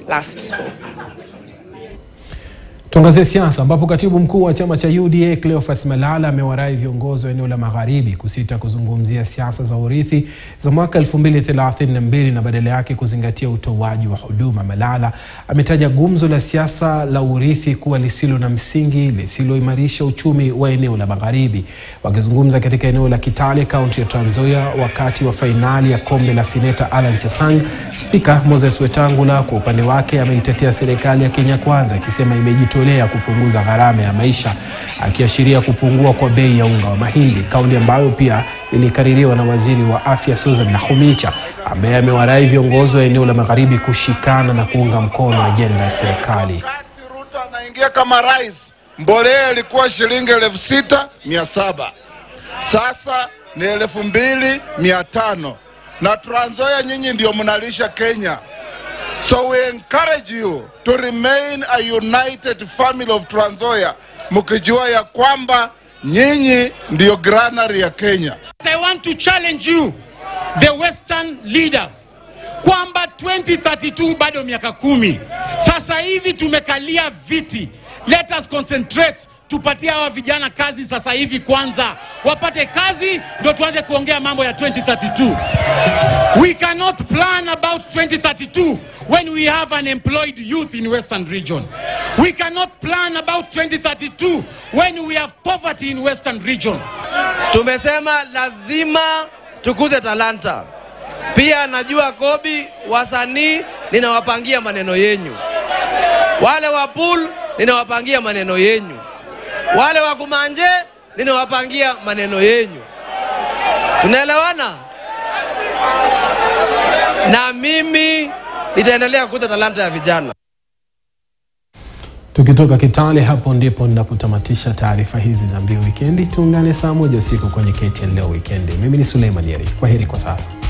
last spoke. Tuangazie siasa ambapo katibu mkuu wa chama cha UDA Cleophas Malala amewarai viongozi wa eneo la magharibi kusita kuzungumzia siasa za urithi za mwaka 2032 na badala yake kuzingatia utoaji wa huduma. Malala ametaja gumzo la siasa la urithi kuwa lisilo na msingi, lisiloimarisha uchumi wa eneo la magharibi. Wakizungumza katika eneo la Kitale, kaunti ya Trans Nzoia, wakati wa fainali ya kombe la seneta Alan Chesang, spika Moses Wetangula kwa upande wake ameitetea serikali ya Kenya Kwanza akisema imejitolea kupunguza gharama ya maisha, akiashiria kupungua kwa bei ya unga wa mahindi, kauli ambayo pia ilikaririwa na waziri wa afya Susan Nakhumicha ambaye amewarai viongozi wa eneo la magharibi kushikana na kuunga mkono ajenda ya serikali. Wakati Ruto anaingia kama rais, mbolea ilikuwa shilingi elfu sita mia saba sasa ni elfu mbili mia tano na Trans Nzoia nyinyi ndio mnalisha Kenya. So we encourage you to remain a united family of Trans Nzoia, mkijua ya kwamba nyinyi ndio granary ya Kenya. I want to challenge you the western leaders kwamba 2032 bado miaka kumi. Sasa hivi tumekalia viti, let us concentrate, tupatie hawa vijana kazi sasa hivi kwanza, wapate kazi ndio tuanze kuongea mambo ya 2032. We cannot plan about 2032 when we have unemployed youth in western region. We cannot plan about 2032 when we have poverty in western region. Tumesema lazima tukuze talanta. Pia najua Kobi, wasanii ninawapangia maneno yenyu, wale wa pool ninawapangia maneno yenyu, wale wa kumanje ninawapangia maneno yenyu. Tunaelewana? Na mimi nitaendelea kukuza talanta ya vijana. Tukitoka Kitale, hapo ndipo ninapotamatisha taarifa hizi za Mbiu Wikendi. Tuungane saa moja usiku kwenye KTN Leo Wikendi. Mimi ni Suleiman Yeri, kwa heri kwa sasa.